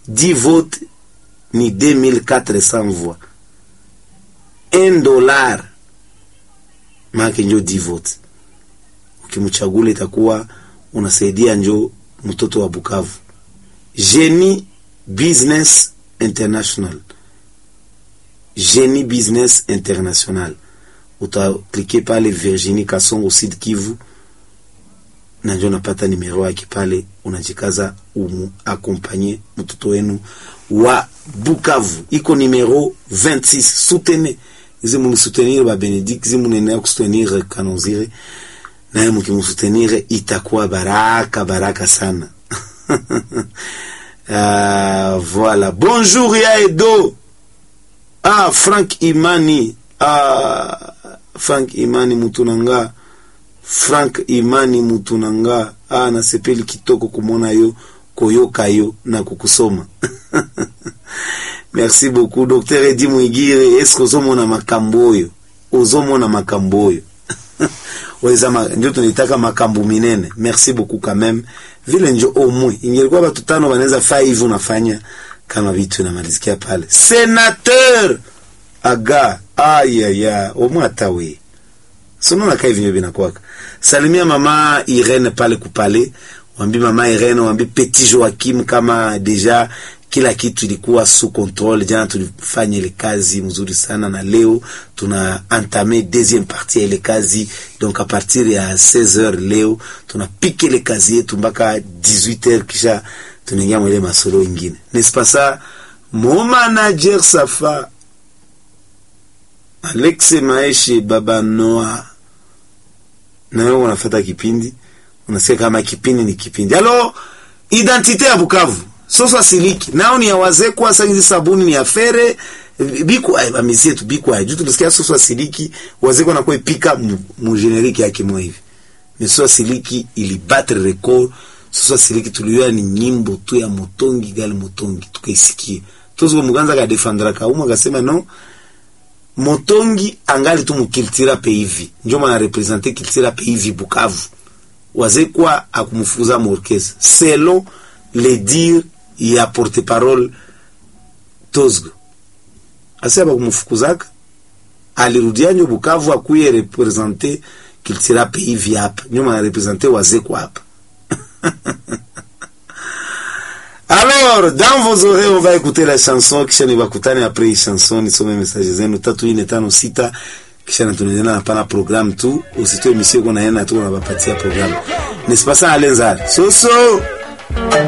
10 votes ni 2400 voix 1 dollar maake njo 10 votes ukimchagula itakuwa unasaidia njo mtoto wa Bukavu Genie Business International Genie Business International utaklike pale Virginie Kasongo Sud Kivu na njo napata nimero yake pale, unajikaza umu akompanye mtoto wenu wa Bukavu. Iko nimero 26 soutenez izi munisoutenir ba Benedict izi munenea kusoutenir Kanozire naye mukimusoutenir itakuwa baraka baraka sana. Ah, voilà. Bonjour ya Edo. Ah, Frank Imani. Ah, Frank Imani mutunanga. Frank Imani mutunanga. Ah, nasepeli kitoko kumona yo koyoka yo na kukusoma. Merci beaucoup Dr. Edi Mwigire. Est-ce que ozomona makambo oyo? Ozomona makambo oyo. weza ma, ndio tunitaka makambo minene. Merci beaucoup quand même. Vile njo omwe ingelikuwa watu tano wanaweza faa hivi unafanya kama vitu inamalizikia pale. Senateur aga ayaya omwe hata we sonona kai vinyo vinakwaka. Salimia mama Irene pale kupale, wambi mama Irene, wambi Petit Joachim kama deja kila kitu ilikuwa sous contrôle. Jana tulifanya ile kazi mzuri sana, na leo tuna entame deuxième partie ya ile kazi. Donc a partir ya 16h leo tunapika ile kazi yetu mpaka 18h, kisha tunaingia mwele masolo ingine. N'est-ce pas ça mon manager Safa Alex Maeshe baba Noah, na wewe unafuata kipindi, unasikia kama kipindi ni kipindi. Alors identité ya Bukavu soso asiliki nao ni ya wazee kwa sangizi sabuni ni ya fere biku ay bamizi yetu biku ay juu tulisikia soso asiliki wazee kwa nakuwa ipika mu generiki yake mwa hivi ni soso asiliki ili battre record soso asiliki tuliyoa ni nyimbo tu ya motongi gali motongi tukaisikie tuzo muganza ka defendra ka uma kasema no motongi angali tu mukiltira pe hivi ndio maana representer kiltira pe hivi Bukavu wazee kwa akumfukuza mu orchestre selon les dires ya porte-parole Tozgo asema kumfukuzaka alirudia nyo Bukavu akuye representer kiltira pe hivi hapa nyuma na representer wazee kwa hapa Alors, dans vos oreilles, on va écouter la chanson kisha ni bakutane après hii chanson nisome message zenu tatu ine tano sita kisha natunaendelea na pana programme tu usitoe misio kuna yana tu unabapatia programme n'est-ce pas ça Alenzar Soso